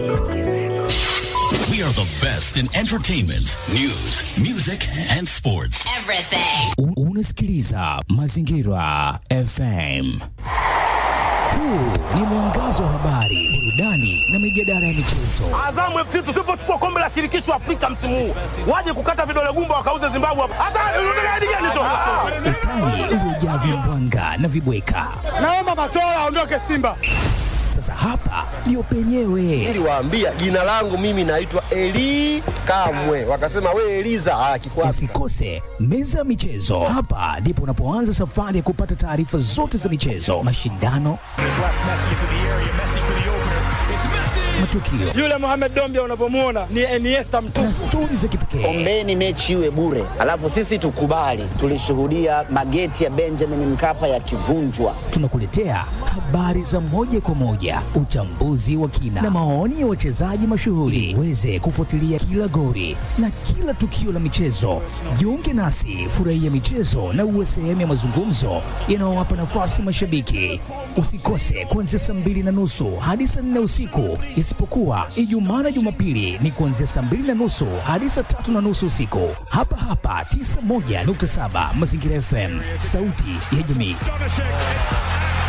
We are the best in entertainment, news, music and sports. Everything. U- Unasikiliza Mazingira FM. Huu ni mwangazo wa habari, burudani na mijadala ya michezo. Azamu FC tusipochukua kombe la shirikisho Afrika msimu huu, waje kukata vidole gumba wakauze Zimbabwe hapa. Hata unataka hadi gani tu? Utani uliojaa vimbwanga na vibweka. Naomba Matola aondoke Simba. Sasa hapa ndio penyewe. niliwaambia jina langu mimi naitwa Eli Kamwe, wakasema we Eliza ah, kikwasi Usikose meza ya michezo. Hapa ndipo unapoanza safari ya kupata taarifa zote za michezo, mashindano, matukio Yule Mohamed Dombia unavyomuona ni Iniesta mtupu. na stori za kipekee. ombeni mechi iwe bure, alafu sisi tukubali. Tulishuhudia mageti ya Benjamin Mkapa yakivunjwa. Tunakuletea habari za moja kwa moja, uchambuzi wa kina na maoni ya wachezaji mashuhuri. Uweze kufuatilia kila gori na kila tukio la michezo. Jiunge nasi, furahia michezo na uwe sehemu ya mazungumzo yanayowapa nafasi mashabiki. Usikose kuanzia saa mbili na nusu hadi saa nne usiku, isipokuwa Ijumaa na Jumapili ni kuanzia saa mbili na nusu hadi saa tatu na nusu usiku, hapa hapa 91.7 Mazingira FM, sauti ya jamii.